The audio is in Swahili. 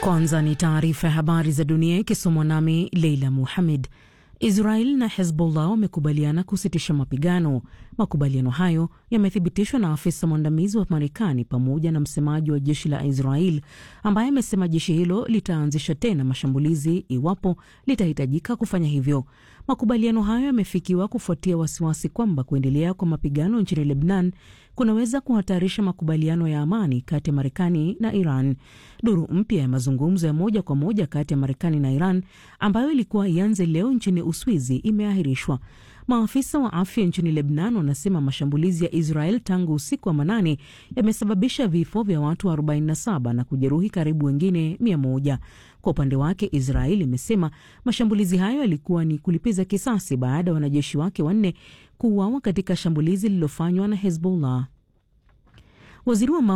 Kwanza ni taarifa ya habari za dunia ikisomwa nami Leila Muhamed. Israel na Hezbollah wamekubaliana kusitisha mapigano. Makubaliano hayo yamethibitishwa na afisa mwandamizi wa Marekani pamoja na msemaji wa jeshi la Israel ambaye amesema jeshi hilo litaanzisha tena mashambulizi iwapo litahitajika kufanya hivyo. Makubaliano hayo yamefikiwa kufuatia wasiwasi kwamba kuendelea kwa mapigano nchini Lebanon kunaweza kuhatarisha makubaliano ya amani kati ya Marekani na Iran. Duru mpya ya mazungumzo ya moja kwa moja kati ya Marekani na Iran ambayo ilikuwa ianze leo nchini Uswizi imeahirishwa. Maafisa wa afya nchini Lebanon wanasema mashambulizi ya Israel tangu usiku wa manane yamesababisha vifo vya watu 47 na kujeruhi karibu wengine 100. Kwa upande wake, Israel imesema mashambulizi hayo yalikuwa ni kulipiza kisasi baada ya wanajeshi wake wanne kuuawa katika shambulizi lililofanywa na Hezbollah. Waziri wa